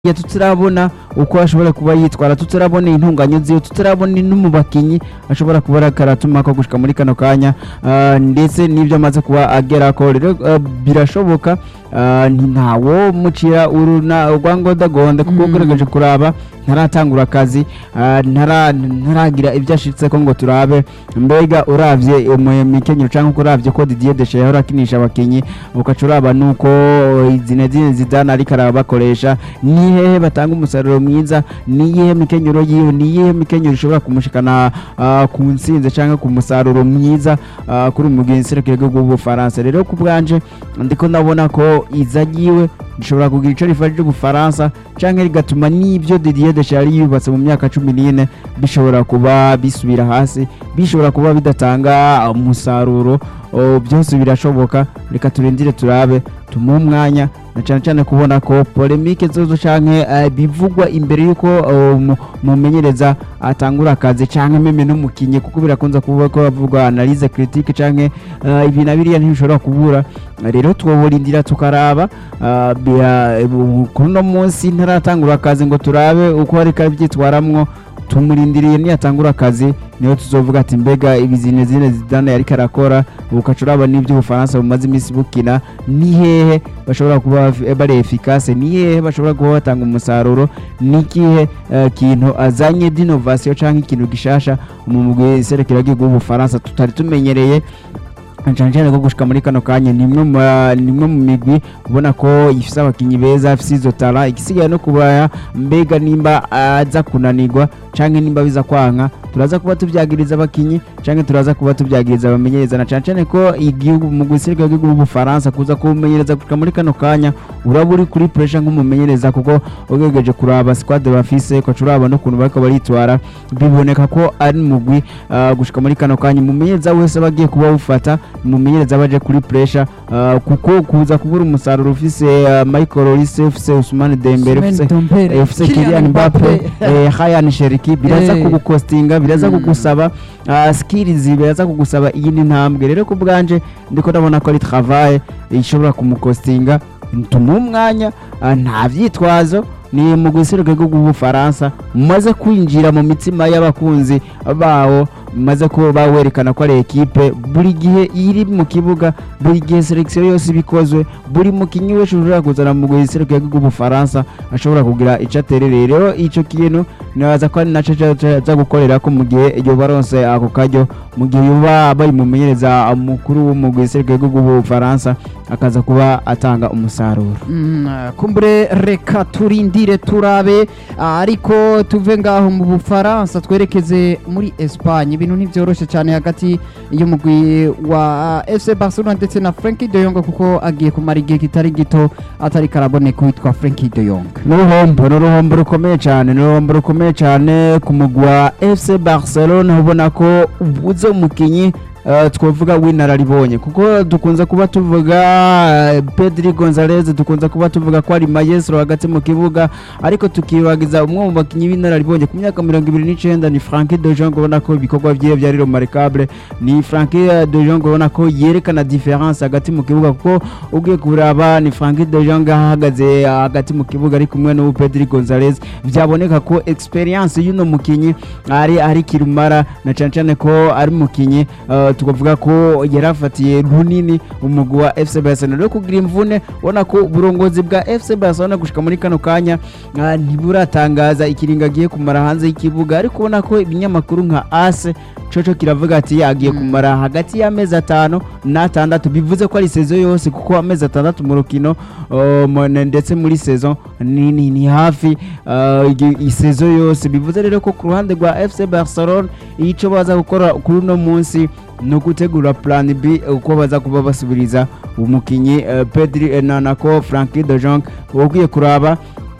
ya tutarabona uko ashobora kuba yitwara tutarabona intunganyo ziwe tutarabona no mu bakinyi ashobora kuba karatuma ko gushika muri kano kanya ah, ndetse n'ibyo amaze kuba agerako rero ah, birashoboka ah, ntawo mucira uruna rwangodagonde kuko Mm. ugerageje kuraba ntaratangura akazi ah, ntara- ntaragira ibyo ashitseko ngo turabe mbega uravye mu mikenyero canke uravye ko Didier Deschamps yahora akinisha abakinyi ukaca uraba nuko Zinedine Zidane ariko arabakoresha ni hehe batanga umusaruro mwiza ni iyihe mikenyero yiwe ni iyihe mikenyero ishobora kumushikana ah, ku ntsinzi canke ku musaruro mwiza ah, kuri umugenzi w'igihugu w'ubufaransa rero ku bwanje ndiko ndabona ko iza ryiwe rishobora kugira ico rifashije ubufaransa canke rigatuma n'ivyo Didier Deschamps yari yubatse mu myaka cumi n'ine bishobora kuba bisubira hasi bishobora kuba bidatanga umusaruro o, byose birashoboka reka turindire turabe tumuhe umwanya na cyane cyane kubona ko polemike zozo canke eh, bivugwa imbere yuko eh, umu- umumenyereza atangura akazi canke meme n'umukinyi kuko birakunze kuvuga ko bavugwa analyse critique canke eh, ibi na biriya ntibishobora kubura rero twoborindira tukaraba ah, bia- bu- kuri uno munsi ntaratangura akazi ngo turabe uko ariko abyitwaramwo tumurindiriye niyatangura akazi niho tuzovuga ati mbega ibizine zine zidane yariko arakora ukaca uraba n'ibyo ubufaransa bumaze iminsi bukina ni hehe bashobora kuba baf- bari efikase ni hehe bashobora kuba batanga umusaruro ni kihe eh, kintu azanye d'innovation canke ikintu gishasha mu mugwi serukiragihugu w'ubufaransa tutari tumenyereye cyane cyane ko gushika muri kano kanya ni imwe mu ma- ni imwe mu migwi ubona ko ifise abakinyi beza ifise izo tara igisigaye no kubaya mbega nimba aza kunanirwa canke nimba biza kwanka turaza kuba tuvyagiriza abakinyi canke turaza kuba tuvyagiriza abamenyereza na cane cane ko igihugu mu guserukira igihugu w'ubufaransa kuza kumenyereza gushika muri kano kanya uraba uri kuri pressure nk'umumenyereza kuko ugerageje kuraba squad bafise ukaca uraba n'ukuntu bariko baritwara biboneka ko ari mugwi ah, gushika muri kano kanya umumenyereza wese aba agiye kuba awufata umumenyereza baje kuri pressure ah, kuko kuza kubura umusaruro ufise ah, Michael Olise ufise Ousmane Dembele ufise eh, ufise Kylian Mbappe eh, Hayan Cherki biraza Eh. kugukostinga biraza Mm. kugusaba ah, skills biraza kugusaba iyindi ntambwe rero ku bwanje ndiko ndabona ko ari travail ishobora kumukostinga tumuhe umwanya ah, nta vyitwazo ni mu guseruka bw'ubufaransa maze kwinjira mu mitima y'abakunzi bawo maze ko bawerekana ko ari ekipe buri gihe iri mu kibuga buri gihe selection yose ibikozwe buri mukinyi wese ushobora kuzana mu guseruka bw'ubufaransa ashobora kugira ico aterereye rero ico kintu nibaza ko ari naco aza gukorera ko mu gihe iyo baronse ako karyo mu gihe yoba bari mumenyereza mukuru w'umugwi w'iserukira bw'ubufaransa akaza kuba atanga umusaruro Mm, kumbure reka turindire turabe ah, ariko tuve ngaho mu bufaransa twerekeze muri espagne ibintu ntibyoroshe cyane hagati y'umugwi wa fc barcelona ndetse na frankie de Jong kuko agiye kumara igihe kitari gito atari karaboneka witwa frankie de Jong n'uruhombo ni uruhombo rukomeye cyane ni uruhombo rukomeye cyane ku mugwi wa fc barcelona ubona ko ubuze umukinyi eh, twavuga w'inararibonye kuko dukunze kuba tuvuga eh, pedri gonzalez dukunze kuba tuvuga ko ari mayesro hagati mu kibuga ariko tukibagiza umwe mu bakinyi b'inararibonye ku myaka mirongo ibiri n'icenda ni frankie de jong ubona ko ibikorwa vyiwe vyari remarkable ni frankie de jong ubona ko yerekana difference hagati mu kibuga kuko ugiye kuraba ni frankie de jong ahagaze hagati mu kibuga ari kumwe n'ubu pedri gonzalez vyaboneka ko experience y'uno mukinyi ari ari kirumara na cane cane ko ari mukinyi uh, tukavuga ko yarafatiye runini umugwi wa fc barcelona rero kugira imvune ubona ko uburongozi bwa fc barcelona gushika muri kano kanya uh, ntiburatangaza ikiringo agiye kumara hanze y'ikibuga ariko ubona ko ibinyamakuru nka ase coco kiravuga ati yagiye Mm. kumara hagati y'amezi atanu n'atandatu bivuze ko ari sezo yose kuko amezi atandatu mu rukino uh, mu- ndetse muri saison ni, ni, ni hafi uh, igi- isezo yose bivuze rero ko ku ruhande rwa fc barcelona ico baza gukora kuri uno munsi ni ugutegura plan b uko baza kuba basubiriza umukinyi uh, pedri eh, na nako frankie de jong ugiye kuraba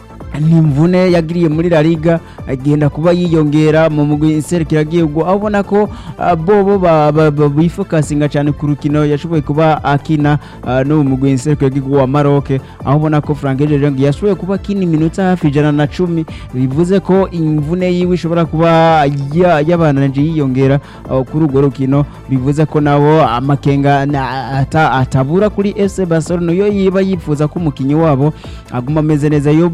ni imvune yagiriye muri La Liga agenda kuba yiyongera mu mugwi serukiragihugu aho ubona ko ah, bobo ba- ba- ba- bifokasinga cyane ku rukino yashoboye kuba akina ah, no mu mugwi serukiragihugu wa Maroc aho ubona ko Frank de Jong yashoboye kuba akina iminota hafi ijana na cumi bivuze ko imvune yiwe ishobora kuba ya- yabananje yiyongera ah, kuri urwo rukino bivuze ko nabo amakenga na- ata- atabura kuri FC Barcelona yo yiba yifuza ko umukinyi wabo aguma ameze neza yobo yiba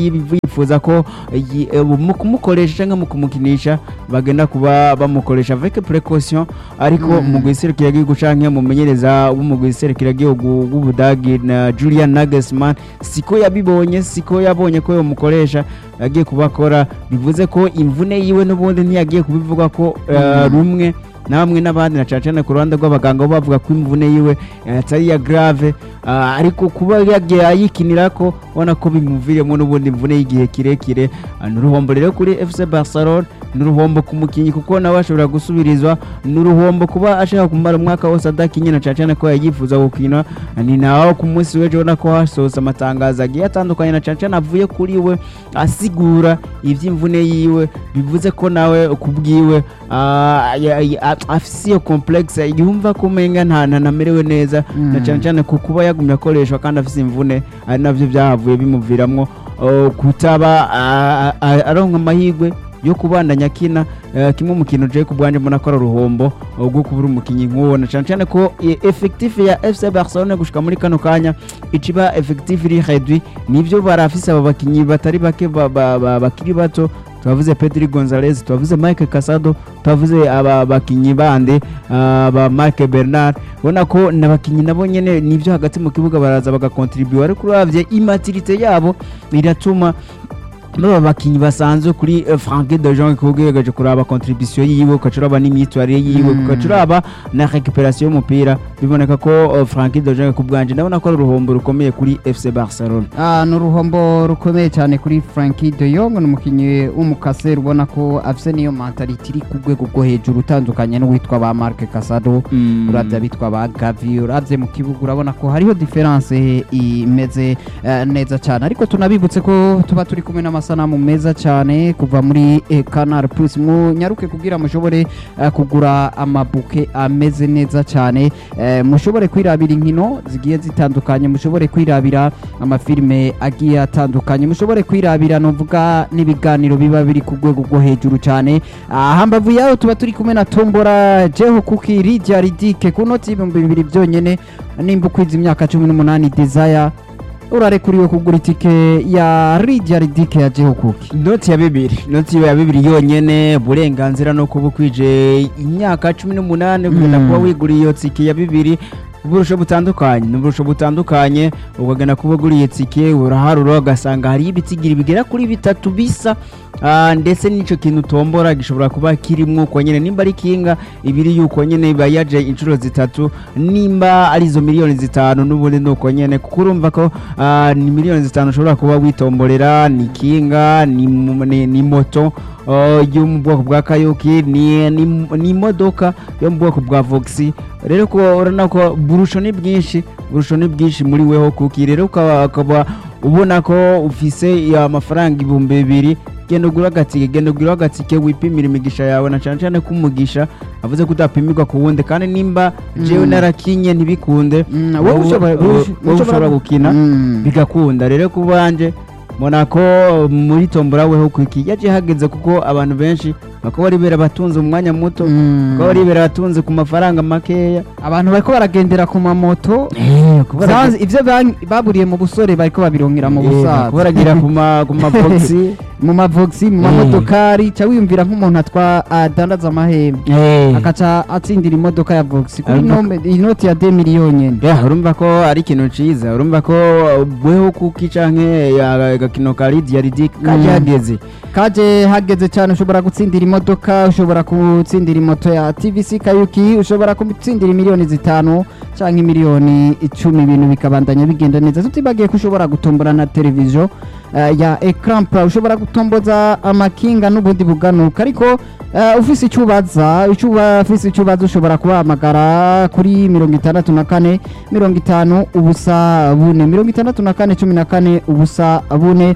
yiv- yifuza ko yi- eh, mu kumukoresha cyangwa mu kumukinisha bagenda kuba bamukoresha avec précaution ariko Mm. mu guserukira igihugu canke mumenyereza w'umugwi guserukira igihugu w'Ubudagi na Julian Nagelsmann siko yabibonye siko yabonye ko yomukoresha yagiye kubakora bivuze ko imvune yiwe n'ubundi ntiyagiye kubivuga ko eh, Mm. rumwe namwe n'abandi na cyane cyane ku ruhande rw'abaganga bo bavuga ko imvune yiwe eh, atari iya grave ah, ariko kuba yagiye ayikinira ko ubona ko bimuviremo n'ubundi imvune y'igihe kirekire Ah, ni uruhombo rero kuri FC Barcelona ni uruhombo ku mukinnyi kuko nawe ashobora gusubirizwa ni uruhombo kuba ashaka kumara umwaka wose adakinye na cyane cyane ko yayifuza gukina ni naho ku munsi w'ejo ubona ko hasohotse amatangazo agiye atandukanye na cyane cyane avuye kuri we asigura iby'imvune yiwe bivuze ko nawe kubwiwe ah, ya- ya- afise iyo complexe yumva ko umenga nta ntanamerewe neza na Mm. cyane cyane ku kuba yagumye akoreshwa kandi afise imvune ari navyo byahavuye bimuviramwo oh, kutaba ah, ah, aronka amahirwe yo kubandanya akina eh, kimwe mu kintu je ku bwanje mbona ko ari uruhombo oh, rwo kubura umukinyi nk'uwo na cyane cyane ko eh, effectif ya FC Barcelona gushika muri kano kanya iciba effectif iri réduit nivyo barafise aba bakinyi batari bake ba- ba- ba- bakiri bato twavuze Pedri Gonzalez twavuze Mike Casado twavuze aba bakinyi bande ah, ba Marc Bernard ubona ko n'abakinyi nabo nyene nivyo hagati mu kibuga baraza bagakontribuwa ariko uravye imaturité yabo iratuma baba bakinyi basanzwe kuri eh, Franck de Jong kugeregeje kuraba contribution yiwe ukacuraba n'imyitwarire yiwe Mm. ukacuraba na récupération y'umupira biboneka ko eh, Franck de Jong ku bwanje ndabona ko ari uruhombo rukomeye kuri FC Barcelona Ah, ni uruhombo rukomeye cyane kuri Frankie de Jong ni umukinnyi w'umukaseri ubona ko afite niyo mentality iri ku rwego rwo hejuru utandukanye n'uwitwa ba Marc Casado urabye abitwa ba Gavi urabye mu kibuga urabona ko hariho diferanse imeze eh, neza cyane ariko tunabibutse ko tuba turi kumwe n'amasanamu meza cyane kuva muri eh, Canal Plus munyaruke kugira mushobore eh, kugura amabuke ameze neza cyane eh, mushobore kwirabira inkino zigiye zitandukanye mushobore kwirabira amafilime agiye atandukanye mushobore kwirabira novuga n'ibiganiro biba biri ku rwego rwo hejuru cyane Ah, hambavu yaho tuba turi kumwe na tombora jeho kuki rijya ridike ku noti y'ibihumbi bibiri byonyine nimba ukwiza imyaka cumi n'umunani desire urarekuriwe kugura itike ya rijya ridike ya jeho kuki inoti ya bibiri inoti ya bibiri yonyene uburenganzira no kuba ukwije imyaka cumi n'umunani ugenda Mm. kuba wiguriye iyo tike ya bibiri uburusho butandukanye ni uburusho butandukanye ukagenda kuba uguriye tike uraharura ugasanga hariyo ibitigiri bigera kuri bitatu bisa Ah, ndetse n'icyo kintu utombora gishobora kuba kirimo uko nyine nimba ari kinga ibiri yuko nyine iba yaje inshuro zitatu nimba ari izo miliyoni zitanu n'ubundi ni uko nyine kuko urumva ko ah, ni miliyoni zitanu ushobora kuba witomborera ni kinga ni, mu- ni, ni moto oh, yo mu bwoko bwa kayuki ni, ni, ni imodoka yo mu bwoko bwa voxi rero ko urabona ko burusho ni bwinshi burusho ni bwinshi muri weho kuki rero ukaba ukaba ubona ko ufise amafaranga ibihumbi bibiri genda ugura agatike genda ugura agatike wipimira imigisha yawe na cyane cyane ko umugisha avuze ko utapimirwa ku wundi kandi nimba jewe Mm. narakinye ntibikunde Mm, wowe wowe ushobora- wowe- wowe wowe ushobora gukina Mm. bigakunda rero ku banje mbona ko muri tombora weho kwiki yaje hageze kuko abantu benshi bakaba baribera batunze umwanya muto Mm. bakaba baribera batunze ku mafaranga makeya abantu bariko baragendera ku mamoto kuba Zanzi- ivyo ban- baburiye mu busore bariko babironkera mu busaza baragira ku ma ku maboxi mu mavoxi mu Eh. mamodokari ca wiyumvira nk'umuntu atwa adandaza amahembe Eh. akaca atsindira imodoka ya voxi kuri Arumva nome- inoti ya de miliyoni nyene Yeah, urumva ko ari ikintu ciza urumva ko weho kuki canke ya- agakino ka Lydia Ridic kaje Mm. hageze kaje hageze cyane ushobora gutsindira imodoka ushobora gutsindira imoto ya tvc kayuki ushobora gutsindira miliyoni zitanu cyangwa miliyoni icumi ibintu bikabandanya bigenda neza tutibagiye ko ushobora gutombora na televiziyo eh, ya ecran pla ushobora gutomboza amakinga n'ubundi buganuka ariko eh, ufise icyo ubaza icyo uba ufise icyo ubaza ushobora kubahamagara kuri mirongo itandatu na kane mirongo itanu ubusa bune mirongo itandatu na kane cumi na kane ubusa bune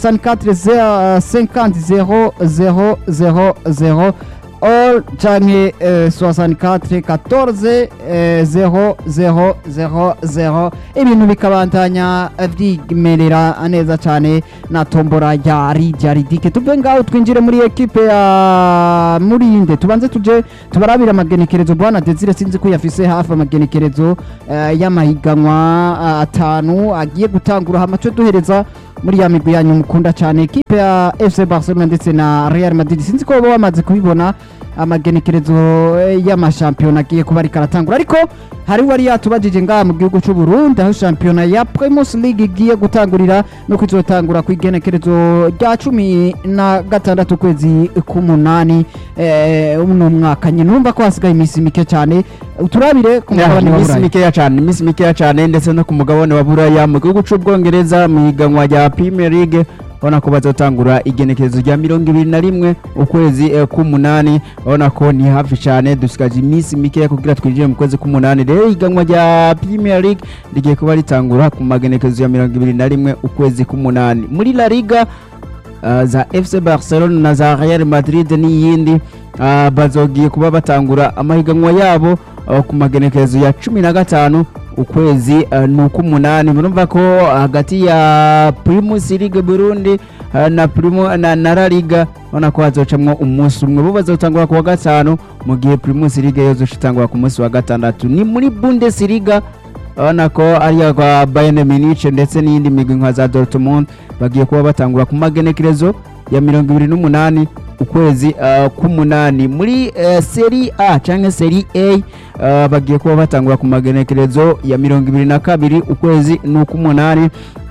64 50 0 0 0 all canke eh, 64 14 eh, 0 0 0 0 ibintu bikabandanya vyimerera neza cyane na tombora ya rijya ridike tuve ngaho twinjire muri ekipe ya murinde tubanze tuje tubarabira amagenekerezo bwana desire sinzi ko yafise hafi amagenekerezo eh, y'amahiganwa ah, atanu agiye gutangura hama cyo duhereza muri ya migwi yanyu mukunda cyane ekipe ya FC Barcelona ndetse na Real Madrid sinzi ko baba bamaze kubibona amagenekerezo eh, y'amashampiyona agiye kuba ariko aratangura ariko hari wari yatubajije ngaha mu gihugu cy'u Burundi aho shampiyona ya Primus League igiye gutangurira no kuzotangura ku igenekerezo rya cumi na gatandatu ukwezi k'umunani eh, uno mwaka nyine urumva ko hasigaye iminsi mike cyane turabire ku Ya, mugabane ni wa iminsi Burayi mikeya cyane ni iminsi mikeya cyane ndetse no ku mugabane wa buraya mu gihugu cy'ubwongereza mu higanwa rya premier league urabona ko bazatangura igenekerezo rya mirongo ibiri na rimwe ukwezi eh, k'umunani urabona ko ni hafi cyane dusigaje iminsi mikeya kugira twinjire mu kwezi k'umunani rero ihiganwa rya premier league rigiye kuba ritangura ku magenekerezo ya mirongo ibiri na rimwe ukwezi k'umunani muri la liga uh, za fc barcelona na za real madrid n'iyindi uh, bazogiye kuba batangura amahiganwa yabo uh, ku magenekerezo ya cumi na gatanu ukwezi uh, ni uk'umunani murumva ko hagati ya primus league burundi uh, na, Primo, na, na la liga ubona ko hazocamwo umunsi umwe bo bazotangura ku wa gatanu mu gihe primus league yozoca itangura ku munsi wa gatandatu ni muri bundesliga urabona ko ariya kwa bayern munich ndetse n'iyindi migwi nka za dortmund bagiye kuba batangura ku magenekerezo ya mirongo ibiri n'umunani ukwezi uh, k'umunani muri uh, seri a cyangwa seri a uh, bagiye kuba batangura ku magenekerezo ya mirongo ibiri na kabiri ukwezi n'uk'umunani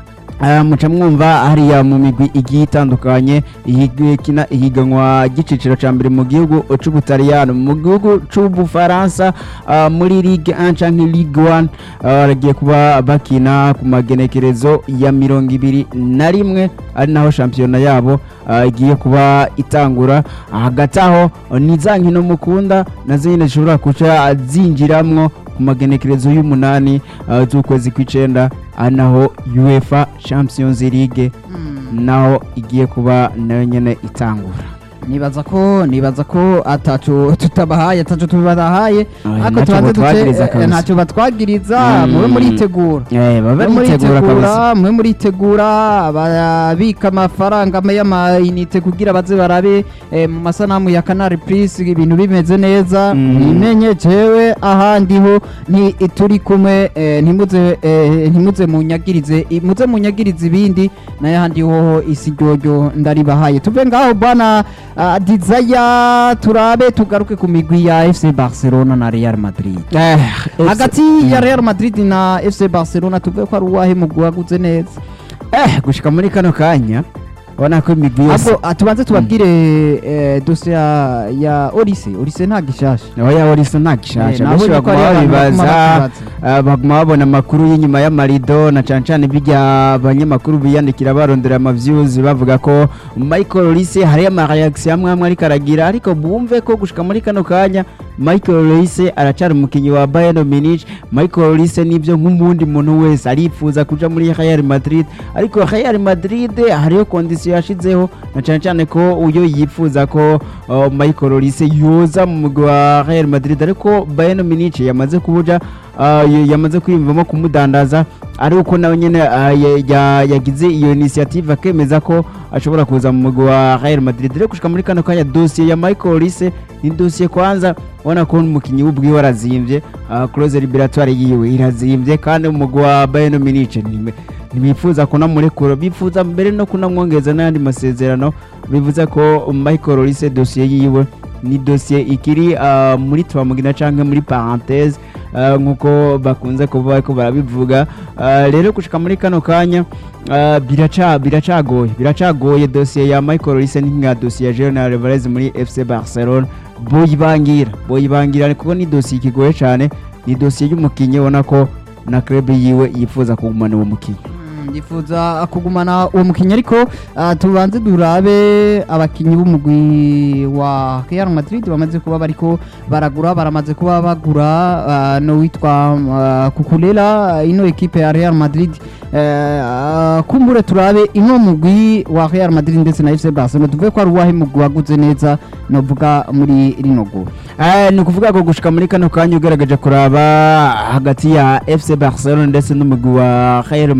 Uh, muca mwumva hariya mu migwi igiye itandukanye ikina ihiganwa ry'iciciro cya mbere mu gihugu cy'ubutaliyano mu gihugu cy'ubufaransa uh, muri ligue 1 canke ligue 1 uh, bagiye kuba bakina ku magenekerezo ya mirongo ibiri na rimwe ari naho shampiyona yabo uh, igiye kuba itangura hagati aho ni za nkino mukunda nazo nyine zishobora kuca zinjiramwo ku magenekerezo y'umunani uh, z'ukwezi kw'icenda ari naho uefa champions league Mm. naho igiye kuba nayo nyene itangura nibaza ko nibaza ko ataco tutabahaye ataco tubahaye Oya, ariko ntacyo tubanze batwagiriza duce kabisa. ntacyo batwagiriza Mm. mube muritegura eh baba mube bitegura kabisa muritegura mube muritegura babika amafaranga y'amayinite kugira baze barabe eh, mu masanamu ya Canal Plus ibintu bimeze neza Mm. nimenye jewe ahandi ho ni turi kumwe eh, ntimuze eh, ntimuze munyagirize i- muze munyagirize ibindi naye ahandi hoho isi ryoryo ndaribahaye tuve ngaho bwana uh, Desire turabe tugaruke ku migwi ya FC Barcelona na Real Madrid eh hagati ya Real Madrid na FC Barcelona tuvuge ko ari uwahe mugwi waguze neza eh gushika muri kano kanya ubona ko imigwi yose ahubwo ah, tubanze tubabwire eh, dosiye ya- ya Olise Olise nta gishasha oya orisa nta gishasha Eh, benshi nabonye ko baguma ari abantu baguma babibaza bakibaza. ah, baguma babona amakuru y'inyuma y'amarido na cane cane bijya abanyamakuru biyandikira barondera amaviews bavuga ko Michael Olise hari amareaction amwe amwe ariko aragira ariko bumve ko gushika muri kano kanya Michael Olise aracari umukinyi wa Bayern Munich Michael Olise nivyo nk'umundi muntu wese arifuza kuja muri Real Madrid ariko Real Madrid hariyo condition yashizeho na cane cane ko uyo yifuza ko uh, Michael Olise yoza mu mugwi wa Real Madrid ariko Bayern Munich yamaze kubuja uh, y- yamaze kwiyumvamo kumudandaza ari uko nawe nyene uh, ya- ya- yagize iyo initiative akemeza ko ashobora kuza mu mugwi wa Real Madrid rero gushika muri kano kanya dossier ya Michael Olise ni dossier kwanza ubona ko umukinnyi w'ubwiwe arazimvye uh, close liberatoire yiwe irazimvye kandi umugwi wa Bayern Munich ni- ntibifuza kunamurekura bifuza mbere no kunamwongeza n'ayandi masezerano bivuze ko Michael Olise dossier yiwe ni dossier ikiri uh, muri twamugina canke muri parenthèse uh, nkuko bakunze kuba bariko barabivuga uh, rero gushika muri kano kanya uh, biraca biracagoye biracagoye dossier ya Michael Olise ni nka dossier ya Julian Alvarez muri FC Barcelona boyibangira boyibangira kuko ni dossier ikigoye cane ni dossier y'umukinyi ubona ko na club yiwe yifuza kugumana uwo mukinyi Mm, yifuza kugumana uwo mukinnyi ariko ah, tubanze durabe abakinnyi b'umugwi wa Real Madrid bamaze kuba bariko baragura baramaze kuba bagura ah, no witwa ah, Kukulela ino ekipe ya Real Madrid eh, ah, kumbure turabe ino mugwi wa Real Madrid ndetse na FC Barcelona tuvuge ko ari uwahe mugwi waguze neza novuga muri rino gura Eh, ni ukuvuga ko gushika muri kano kanya ugaragaje kuraba hagati ya FC Barcelona ndetse n'umugwi wa Real Madrid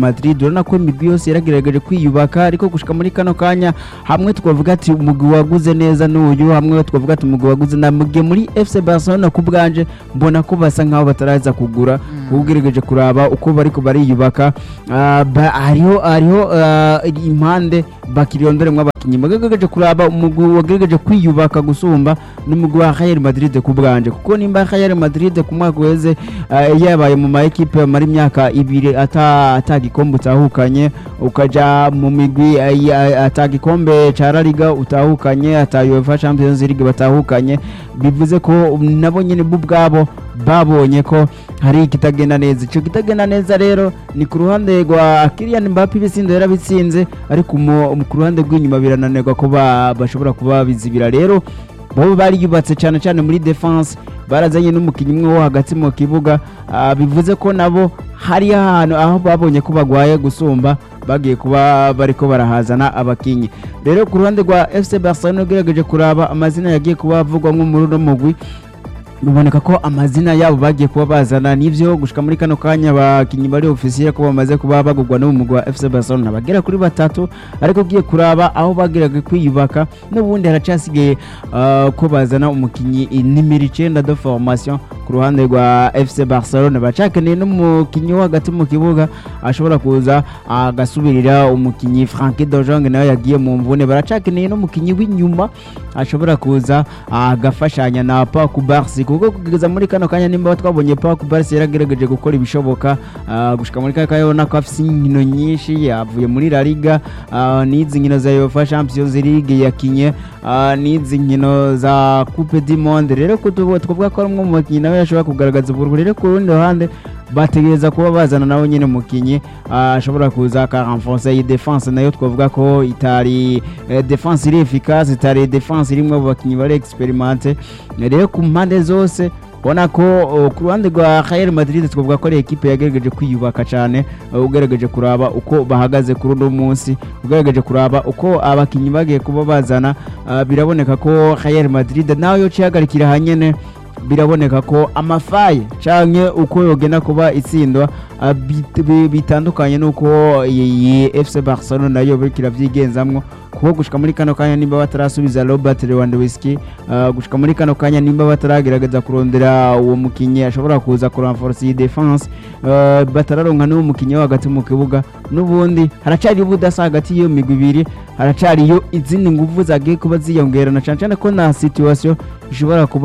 urabona ko imigwi yose yaragerageje kwiyubaka ariko gushika muri kano kanya hamwe twavuga ati umugwi waguze neza n'uyu hamwe twavuga ati umugwi waguze na mugiye muri FC Barcelona ku bwanje mbona ko basa nkaho bataraza kugura ugerageje kuraba uko bariko bariyubaka Ah, ba- hariho hariho ah, impande bakirondoremwo abakinyi bagerageje kuraba umugwi wagerageje kwiyubaka gusumba n'umugwi wa Real Madrid ku bwanje kuko nimba Real Madrid ku mwaka uheze ah, yabaye mu ma equipe mari imyaka ibiri ata ata gikombe utahukanye ukaja mu migwi ah, ya- ata gikombe ca La Liga utahukanye ata UEFA Champions League batahukanye bivuze ko nabo nyene bo ubwabo babonye ko hari ikitagenda neza icyo kitagenda neza rero ni ku ruhande rwa Kylian Mbappe ibisindo yarabitsinze ariko mu- mu- ku ruhande rw'inyuma birananirwa ko ba- bashobora kuba bizibira rero bo bariyubatse cyane cyane muri defense barazanye n'umukinnyi umwe wo hagati mu kibuga ah, bivuze ko nabo hari ahantu aho babonye ko bagwaye gusumba bagiye kuba bariko barahazana abakinyi rero ku ruhande rwa FC Barcelona ugerageje kuraba amazina yagiye kuba avugwamo muri uno mugwi biboneka ko amazina yabo bagiye kuba bazana nivyo gushika muri kano kanya abakinyi bari ofisiye ko bamaze kuba bagurwa n'umugwi wa FC Barcelona bagera kuri batatu ariko ugiye kuraba aho bageraga kwiyubaka n'ubundi haracasigaye ah, ko bazana umukinyi nimero icenda de formation ku ruhande rwa FC Barcelona bacakeneye n'umukinyi wo hagati mu kibuga ashobora kuza agasubirira umukinyi Frankie de Jong nawe yagiye mu mvune baracakeneye n'umukinyi w'inyuma ashobora kuza agafashanya na Paku Barsi kuko kugeza muri kano kanya nimba twabonye Paku Barsi yaragerageje gukora ibishoboka ah, gushika muri kano kanya ubona ko afite inkino nyinshi yavuye muri La Liga ah, n'izi nkino za UEFA Champions League yakinye ah, n'izi nkino za Coupe du Monde rero kutubo twavuga ko ari umwe mu bakinnyi nawe yashobora kugaragaza ubururu rero ku rundi ruhande bategereza kuba bazana nawe nyine umukinnyi ah, ashobora kuza akarenforce iyi defense nayo twavuga ko itari eh, defense iri efficace itari defense irimwe abo bakinnyi bari experimente rero ku mpande zose ubona ko oh, ku ruhande rwa Real Madrid twavuga ko ari ekipe yagerageje kwiyubaka cyane uh, ugerageje kuraba uko bahagaze kuri uno munsi ugerageje kuraba uko abakinnyi bagiye kuba bazana ah, biraboneka ko Real Madrid nawe yo cihagarikira hanyene biraboneka ko amafaye canke uko yogenda kuba itsindwa ah, bit- bi- bitandukanye n'uko iyi FC Barcelona nayo biriko iravyigenzamwo kuko gushika muri kano kanya nimba batarasubiza Robert Lewandowski ah, gushika muri kano kanya nimba bataragerageza kurondera uwo mukinyi ashobora kuza kurenforce iyi defense ah, batararonka n'uwo mukinyi wo hagati mu kibuga n'ubundi haracari ubudasa hagati y'iyo migwi ibiri haracariyo izindi nguvu zagiye kuba ziyongerana cyane cyane ko na situation ishobora kuba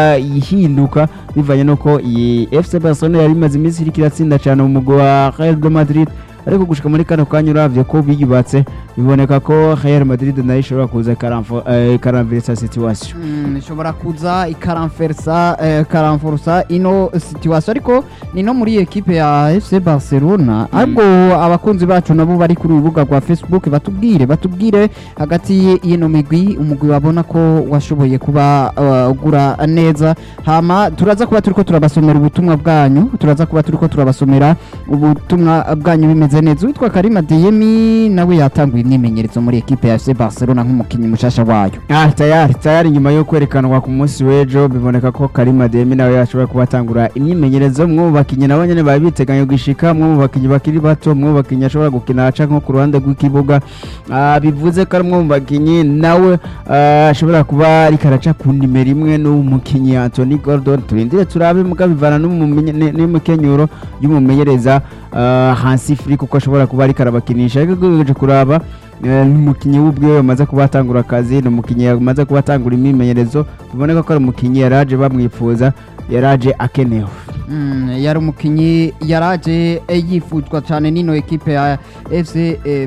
ihinduka bivanye n'uko iyi FC Barcelona yari imaze iminsi iriko iratsinda cyane mu mugwi wa Real de Madrid ariko gushika muri kano kanya uravye ko biyubatse biboneka ko Real Madrid nayo ishobora kuza ikaramfo- eh, ikaramvirisa situation Mm, ishobora kuza ikaramfersa eh, ikaramforsa ino situation ariko ni no muri ekipe ya FC Barcelona ariko abakunzi bacu nabo bari kuri urubuga rwa Facebook batubwire batubwire hagati y'ino migwi umugwi babona ko washoboye kuba uh, ugura neza hama turaza kuba turiko turabasomera ubutumwa bwanyu turaza kuba turiko turabasomera ubutumwa bwanyu bimeze neza witwa Karima Diyemi nawe yatanguye imyimenyerezo muri ekipe ya FC Barcelona nk'umukinnyi mushasha wayo Ah, tayari tayari nyuma yo kwerekanwa ku munsi w'ejo biboneka ko Karima Demi nawe yashobora kuba atangura imyimenyerezo mwe mu bakinnyi nabo nyene bari biteganya gushika mwe mu bakinnyi bakiri bato mwe mu bakinnyi ashobora gukina aca nko ku ruhande rw'ikibuga Ah, bivuze ko ari umwe mu bakinnyi nawe ah, ashobora kuba ariko araca ku nimero imwe n'umukinnyi Anthony Gordon turindire turabe muga bivana n'umumenye- ne- n'umukenyuro y'umumenyereza ah, Hansi Flick kuko ashobora kuba ariko arabakinisha ariko ugerageje kuraba Eh, ni umukinnyi w'ubwiwe yamaze kuba atangura akazi ni umukinnyi yamaze kuba atangura imyimenyerezo biboneka ko ari umukinnyi yaraje bamwifuza yaraje akenewe Mm, yari umukinnyi yaraje eh, yifuzwa cyane n'ino ekipe ya FC eh,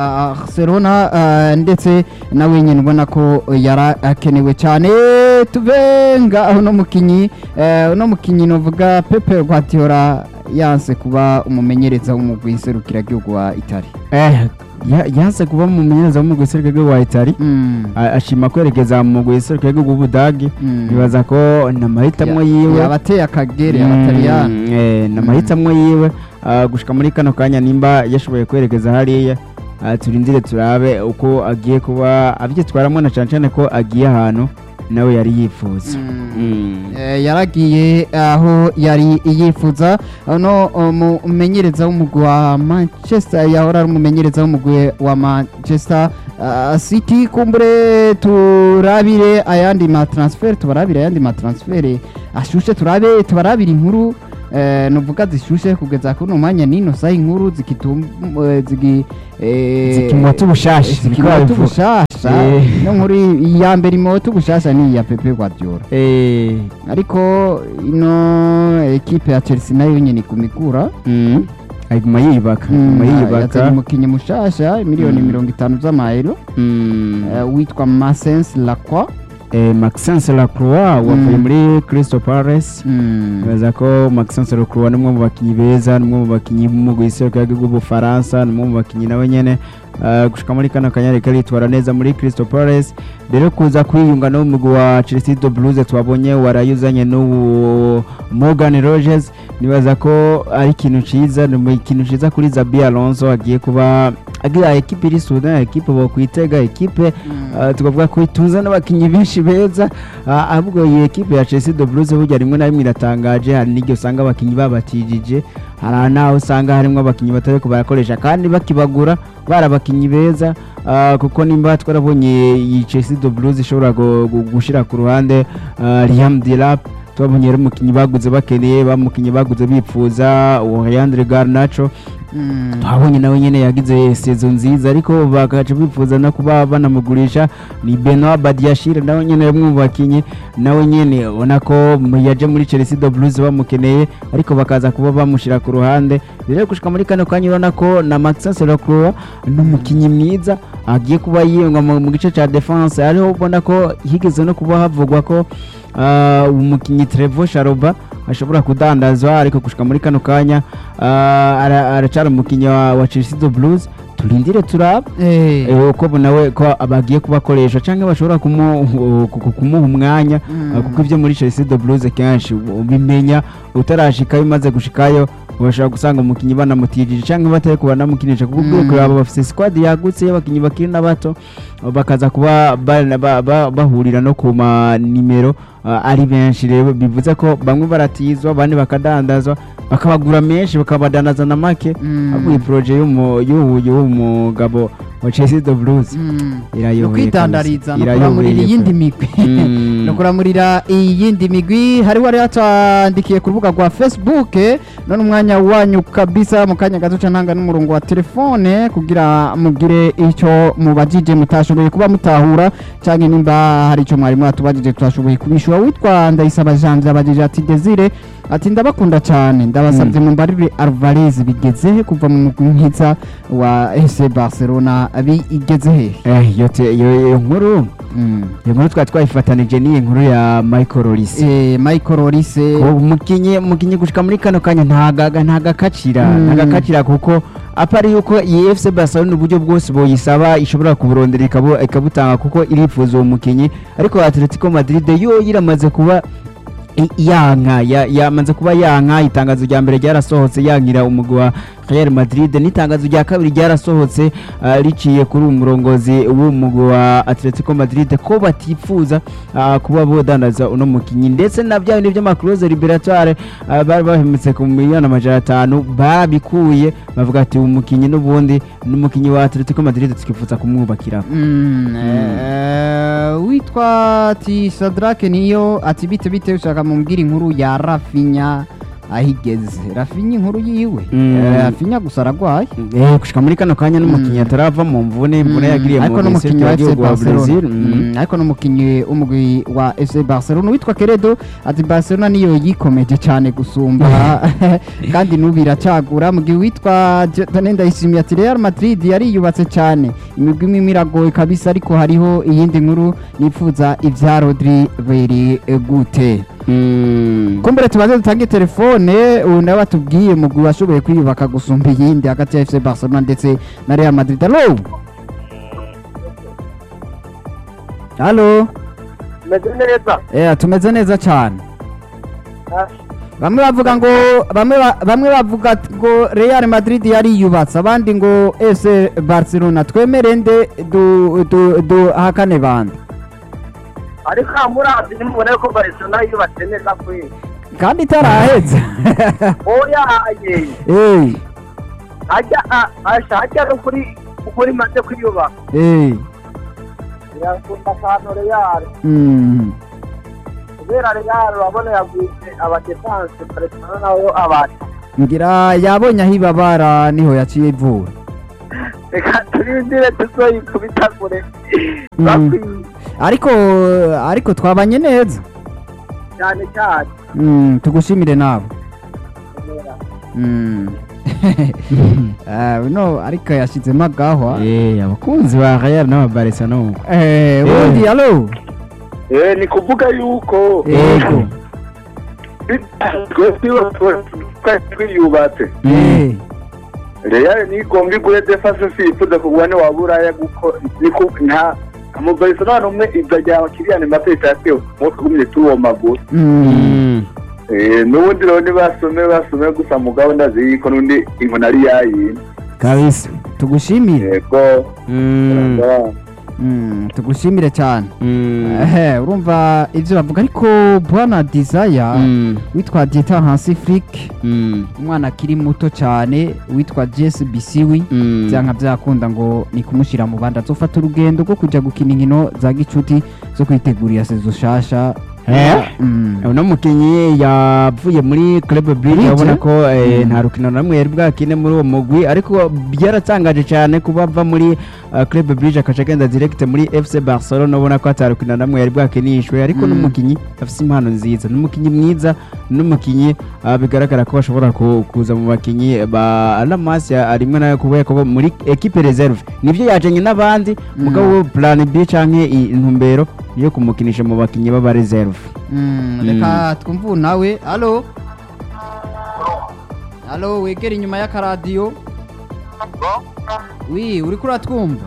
Barcelona eh, ndetse nawe nyine ubona ko yari akenewe cyane tuve ngaho uno mukinnyi eh, uno mukinnyi novuga Pepe Guardiola yanse kuba umumenyereza w'umugwi serukiragihugu wa Italy eh ya- yanse kuba mu mumenyereza w'umugwi w'iserukiragihugu wa Itali Mm, a- ashima kwerekeza mu mugwi w'iserukiragihugu w'Ubudagi mm. bibaza ko ni amahitamo Ya- yiwe yabateye akagere abataliyani Mm, eh, ni amahitamo yiwe ah, gushika muri kano kanya nimba yashoboye kwerekeza hariya ah, turindire turabe uko agiye kuba abyitwaramo na cyane cyane ko agiye ahantu nawe yari yifuza Mm. Mm. Eh, yaragiye aho yari yifuza no umumenyereza w'umugwi wa manchester yahora ari umumenyereza w'umugwi wa manchester uh, city kumbure turabire ayandi matransfer tubarabire ayandi matransfer ashushe turabe tubarabire inkuru eh, nuvuga zishushe kugeza kuno mwanya nino saha inkuru zikitum eh, zigi eh, Zikimota ubushasha, niko zikimota babivuga. ubushasha Eh. no nkuru iya mbere imota ubushasha ni iya Pepe Guardiola Eh, ariko ino ekipe ya chelsea nayo nyine kumikura mm. aguma yiyubaka aguma yazanye yiyubaka umukinnyi mushasha miliyoni Mm. mirongo itanu z'amayero Mm. eh, witwa Masens Lacroix Eh, Maxence Lacroix wavuye Mm. muri Crystal Palace Mm. baza ko Maxence Lacroix ni umwe mu bakinnyi beza ni umwe mu bakinnyi b'umugwi w'iserukiragihugu bw'ubufaransa ni umwe mu bakinnyi nawe nyene uh, gushika muri kano kanya ariko aritwara neza muri Crystal Palace rero kuza kwiyunga n'umugwi wa Chelsea de Blues twabonye warayuzanye n'uwo Morgan Rogers nibaza ko ari ikintu ciza ni mu- ikintu ciza kuri Zabi Alonso agiye kuba agira ekipe iri Sudan ekipe bokwitega ekipe Uh, tukavuga ko itunze n'abakinnyi benshi beza uh, ahubwo iyi ekipe ya Chelsea de Blues burya rimwe na rimwe iratangaje hari n'igihe usanga abakinnyi babatijije hari n'aho usanga harimo abakinnyi batari ko barakoresha kandi bakibagura bari abakinnyi beza uh, kuko nimba twarabonye iyi Chelsea de Blues ishobora gu- gu- gushira ku ruhande uh, Liam Delap twabonye rero umukinnyi baguze bakeneye bamukinnyi baguze bipfuza uwo Leandro Garnacho Mm. twabonye nawe nyine yagize sezo nziza ariko bakaca bifuza no kuba banamugurisha ni Benoit Badiashile nawe nyine ari umwe mu bakinnyi nawe nyine ubona ko mu- yaje muri Chelsea de Blues bamukeneye ariko bakaza kuba bamushyira ku ruhande rero gushika muri kano kanya urabona ko na Maxence Lacroix ni umukinnyi mwiza agiye kuba yiyunga mu mu gice cya defense ariho ubona ko higeze no kuba havugwa ko ah, umukinnyi Trevo Sharoba ashobora kudandazwa ariko gushika muri kano kanya ah, ara- aracara umukinnyi wa, wa Chelsea de Blues turindire turaba Eh. eh, uko nawe ko bagiye kubakoresha cyangwa bashobora kumu- ku- ku- kumuha umwanya Mm. ah, kuko ibyo muri Chelsea de Blues kenshi ubimenya utarashikayo umaze gushikayo bashobora gusanga umukinnyi banamutijije cyangwa batari kuba banamukinisha kuko Mm. ubwoko baba bafite squad yagutse y'abakinnyi bakiri n'abato bakaza kuba ba- ba- ba- bahurira no ku manimero ah, ari benshi rero bivuze ko bamwe baratizwa abandi bakadandazwa bakabagura menshi bakabadandaza na make Mm. ahubwo iyi poroje y'umu- y'uyu y'uyu mugabo wa Chelsea de Blues Mm. irayoboye no kwitandariza no Irayoboye kuramurira iyindi pe. migwi Mm. no kuramurira iyindi migwi hari wari yatwandikiye ku rubuga rwa facebook none umwanya wanyu kabisa mu kanya gato ca ntanga n'umurongo wa telefone kugira mugire icyo mubajije mutashoboye kuba mutahura canke nimba hari ico mwari mwatubajije tutashoboye kubishura witwa ndayisaba janje abajije ati desire ati ndabakunda cyane ndabasabye mu mbarire Alvarez bigeze he kuva mu mugwi mwiza wa FC Barcelona bigeze he Eh, iyo te- iyo iyo nkuru Mm. iyo nkuru twari twayifatanije n'iyi nkuru ya Michael Olise Eh, Michael Olise umukinnyi umukinnyi gushika muri kano kanya ntagaga ntagakacira Mm. ntagakacira kuko apari yuko iyi FC Barcelona uburyo bwose boyisaba ishobora kuburondera ikabu- ikabutanga kuko irifuza uwo mukinnyi ariko Atletico Madrid yo iramaze kuba i- yanka ya- yamaze kuba yanka itangazo rya mbere ryarasohotse yankira umugwi wa Real Madrid n'itangazo rya kabiri ryarasohotse ah, riciye kuri uwo murongozi w'umugwi wa Atletico Madrid ko batifuza ah, kuba bodandaza uno mukinyi ndetse na bya bindi by'amakuroze liberatoire ah, bari bahemutse ku miliyoni amajana atanu babikuye bavuga ati uyu mukinyi n'ubundi n'umukinyi wa Atletico Madrid twifuza kumwubakira Mm, eh, witwa ati Shadrake niyo ati bite bite ushaka mumbwira inkuru ya Rafinya ahigeze Rafinya inkuru yiwe Mm. Eh, Rafinya gusa aragwaye eh gushika muri kano kanya n'umukinyi Mm. atarava mu mvune imvune Mm, yagiriye ariko mu n'umukinnyi wa FC gihugu wa Barcelona Brazil Mm. Mm, ariko n'umukinnyi w'umugwi wa FC Barcelona witwa Keredo ati Barcelona niyo yikomeje cyane gusumba kandi n'ubu iracagura mu gihe witwa Dieudonné Ndayishimiye ati Real Madrid yariyubatse cyane imigwi imwe iragoye kabisa ariko hariho iyindi nkuru nifuza ibya Rodri beri gute Mm. kumbere tubanze dutange telefone ubu nawe batubwiye mugwi washoboye kwiyubaka gusumba iyindi hagati ya FC Barcelona ndetse na Real Madrid Allo Allo meze neza Eh tumeze neza cyane bamwe bavuga ngo bamwe ba- bamwe bavuga ati ngo Real Madrid yariyubatse abandi ngo FC Barcelona twemere nde du, du, du hakane bande ariko amurazi nimubona ko Barcelona yubatse neza kwe kandi itaraheze oya ye Eh, ajya a- asha ajya no kuri kuri maze kwiyubaka eh, irakunda akantu Real mm. kubera Real urabona yagwije abadefanse Barcelona nabo abata ngira yabonye aho ibabara niho yaciye ivura reka turindire tuzoyikubita kure Mm. bakwiye ariko ariko twabanye neza cyane cyane Mm, tugushimire nawe Mm. Ah, no ariko yashyizemo agahwa Eh, abakunzi ba Real n'aba Barcelona Eh, ubundi alo Eh, ni kuvuga yuko yego twese twiyubatse Eh, real nigomba igure defense sifuza kugura ni waburaya guko niko nta amabarcelona n'umwe ibyo rya kiriyani mbappe itatse mu kugumye tuwo maguru mm. eh n'ubundi rero nibasome basome gusa mugabo ndazi yuko n'undi inkoni ari yayindi kabisa tugushimire yego Mm, Mm, tugushimire cyane mm, Ehe, urumva ibyo bavuga ariko bwana desire mm, witwa dieta hansi flick mm, umwana akiri muto cyane witwa jesse bisiwi mm. byanka byakunda ngo ni kumushyira mu bandi azofata urugendo rwo kujya gukina inkino za gicuti zo kwitegurira sezo shasha Eh? Mm. uno mukinnyi yavuye muri club bridge Bridge? urabona ko eh, Mm. nta rukino na rumwe yari bwakine muri uwo mugwi ariko byaratangaje cyane kuba ava muri uh, club bridge akaca agenda direct muri fc barcelona ubona ko ata rukino na rumwe yari bwakinishwe ariko Mm. n'umukinnyi afite impano nziza n'umukinnyi mwiza n'umukinnyi uh, bigaragara ko bashobora ku- kuza mu bakinnyi ba alamas rimwe nayo kubera ko muri equipe reserve nibyo yajanye n'abandi mugabo plan b canke i- intumbero yo kumukinisha mu bakinnyi b'aba reserve Mm, reka twumve ubu nawe alo alo wegera inyuma y'akaradiyo wi uri kuratwumva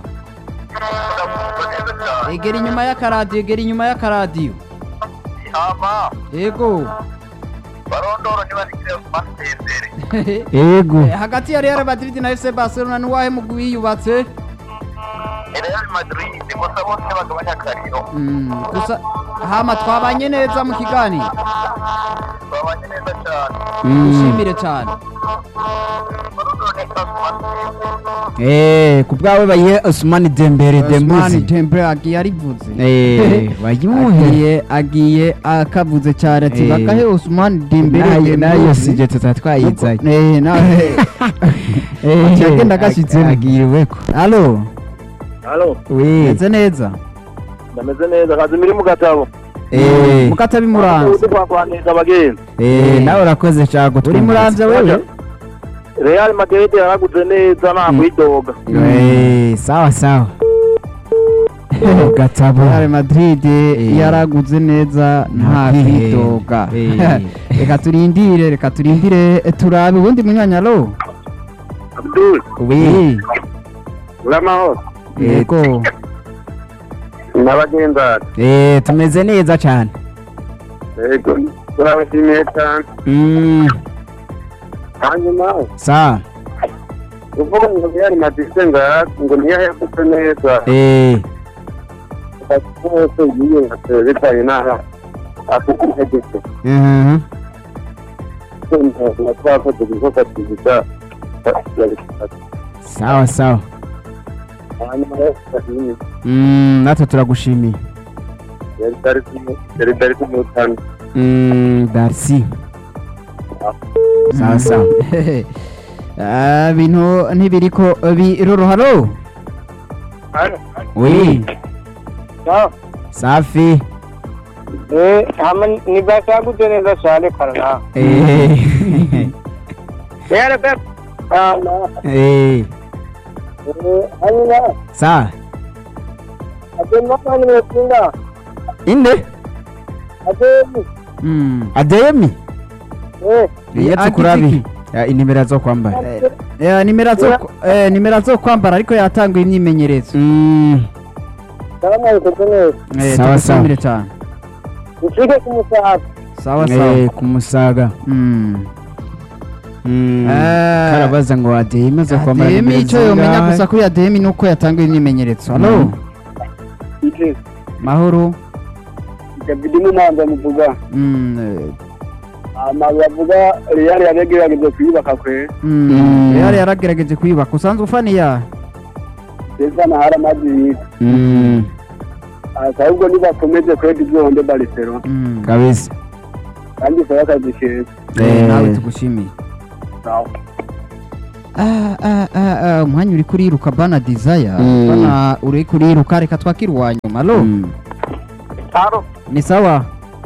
egera inyuma y'akaradiyo egera inyuma y'akaradiyo hama yego barondoro ntibazikire basezere ego Eh, hagati ya real madrid na fc barcelona n'uwahe mugwi wiyubatse Real Madrid gusa bose bagabanya akariro Mm, gusa hama twabanye neza mu kiganiro babanye neza cyane dushimire cyane barondoro ntibazikire Eh, ku bwawe bayihe Ousmane Dembele Ousmane Dembuzi Dembele agiye arivuze Eh, bayimuhe agiye agiye akavuze cyane ati Eh. bakahe Ousmane Dembele nayo nayo Dembuzi. sije tutatwayizanye Eh, nawe Ati agenda agashyitsemo. agiriweko alo halo we meze neza ndameze neza kazi muri mu gatabo eh mukatabi muranze uzi kwakwaniriza abagenzi eh nawe urakoze cyane uri muranze wewe Real Madrid yaraguze neza nta kwidoga eh sawa sawa gatabo Real Madrid Eh. yaraguze neza nta Nta kwidoga Eh. reka turindire reka turindire turabe ubundi munyanyalo Abdul we uramahoro yego n'abagendana eh tumeze neza cyane yego turabashimiye cyane mm hanyuma sawa uvuga ngo Real Madrid nga ngo ntiyahegutse neza eh bose yiyubatse bitaye n'aha afite integeko mhm na twakoze ibikorwa byiza sawa sawa hanyuma rero ndashimye mm natwe turagushimiye yari dari kumwe yari dari kumutana mm Darcy sawa sawa Ah, bintu ntibiriko biroroharo we safi eh hamwe nibashagute neza cyane karana eh yari be ah eh hanyuma sawa agenda kandi mwetinda inde agenda Mm. ademi eh yetse kurabi Ya, inimero zo kwambara Eh, nimero zo eh, nimero zo kwambara ariko yatanguye imyimenyerezo mm salama ikoze neza Eh, Sawa, tugushimire cyane ushike ku musaza sawa eh sawa kumusaga Mm. mm Eh, karabaza ngo ademi zo kwambara ADM nimero icyo yomenya zingahe? gusa kuri ADM ni uko yatanguye imyimenyerezo halo Mm. ije mahoro david mumanza muvuga Mm, eh, amazu bavuga real yagerageje kuyubaka kwe mm, Mm. Real yaragerageje kuyubaka usanzwe ufaniya ndetse na hari amazi yitwa Mm, ahubwo nibakomeze kwedi byonde barcelona Mm. kabisa kandi isaba akazi keza Eh, Eh. nawe tugushimiye Sawa. Ah, ah, ah, ah, umwanya uri kuriruka bana desire Mm. bana uri kuriruka reka twakire uwa nyuma lo Mm. Haro. ni sawa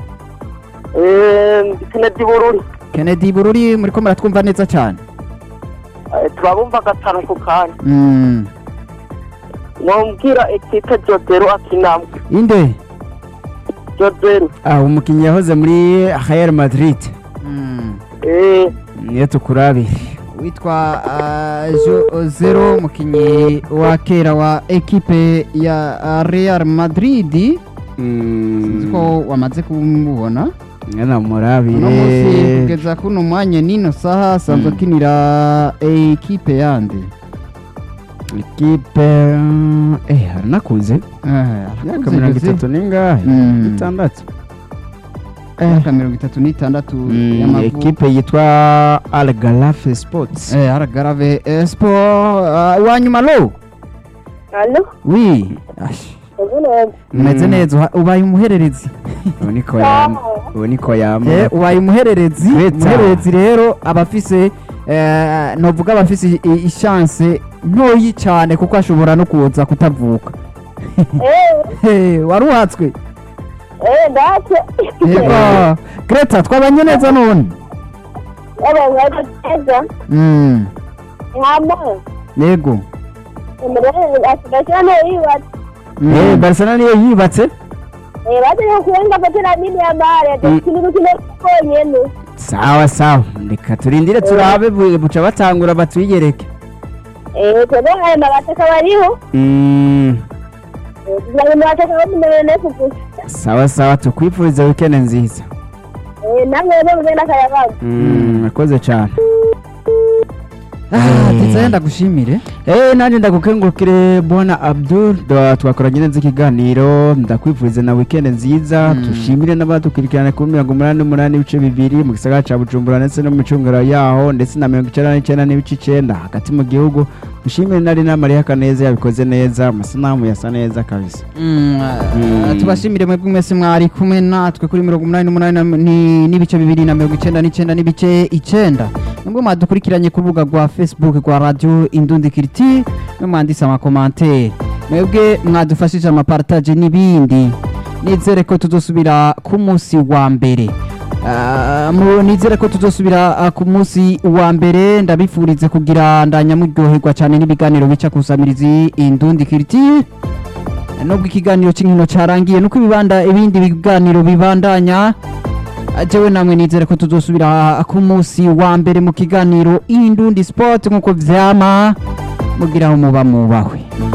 Eh, ndi Kennedy Bururi. kennedy bururi muri ko muratwumva neza cyane Eh, turabumva gatanu ku kanya. Mm. Mwambwira ekipe Jodero akinamwe. inde Jodero. ah umukinnyi yahoze muri Real Madrid Mm. Eh, niyo tukurabire witwa ah, Jo Zero umukinnyi wa kera wa ekipe ya ah, Real Madrid sinzi ko wamaze kumubona mwana murabire uno munsi kugeza kuno mwanya nino saha asanzwe Mm. akinira ekipe yandi ikipe eh haranakuze imyaka mirongo itatu n'ingahe Mm. itandatu imyaka mirongo itatu n'itandatu Mm, y'amavuko ekipe yitwa Al Galafe Sports Eh, aragarave espo wa nyuma lo Allo. wi Ash, Ubuno. umeze Mm. neza uha- ubaye umuhererezi ubu niko yama ubu niko yama Eh, ubaye umuhererezi Greta. umuhererezi rero aba afise eh, novuga aba afise i- i- ishanse ntoyi cyane kuko ashobora no kuza kutavuka Eh, Eh, waruhatswe eh, ndache. yego greta twabanye neza none Aba ngaba teza. Mm, Hama. yego Umure asidashana iwa. Mm. eh Barcelona niyo yibatse Eh, baje kuenga patena nini ya bare. Mm. Kinu kino konyene. sawa sawa reka turindire turabe bu- buca batangura batwiyereke Eh, tebe aya mabataka bariho. Mm, Eh, tuzanye mabataka bamunene kugusa. sawa sawa tukwifuriza weekend nziza Eh, namwe rero mugenda kayabaga. Mm, murakoze cyane Ah, Eh. ndetse ndagushimire Eh nanjye ndagukengurukire bwana Abdul da- twakoranye neza ikiganiro ndakwifuriza na weekend nziza Mm. tushimire n'abadukurikirana kuri mirongo umunani n'umunani ibice bibiri mu gisagara ca Bujumbura ndetse no mu micunguro yaho ndetse na mirongo icenda n'icenda n'ibice icenda hagati mu gihugu dushimire nari na Maria Kaneza yabikoze neza amasanamu yasa neza kabisa Mm, ah, Mm. tubashimire mwebwe mwese mwari kumwe natwe kuri mirongo umunani n'umunani na- ni- n'ibice bibiri na mirongo icenda n'icenda n'ibice icenda nubwo mwadukurikiranye ku rubuga rwa facebook rwa radio indundi kiriti no mwanditse amakomantere mwebwe mwadufashije amapartage n'ibindi nizere ko tuzosubira ku munsi wa mbere Ah, mu- nizere ko tuzosubira ah, ku munsi wa mbere ndabifurize kugira ndanyamuryoherwa cyane n'ibiganiro bica kusamirizi indundi kiriti nubwo ikiganiro cy'inkino cyarangiye nuko ibibanda ibindi biganiro bibandanya jewe namwe nizere ko tuzosubira ku munsi wa mbere mu kiganiro indundi sport nk'uko vyama mugira aho muba mubahwe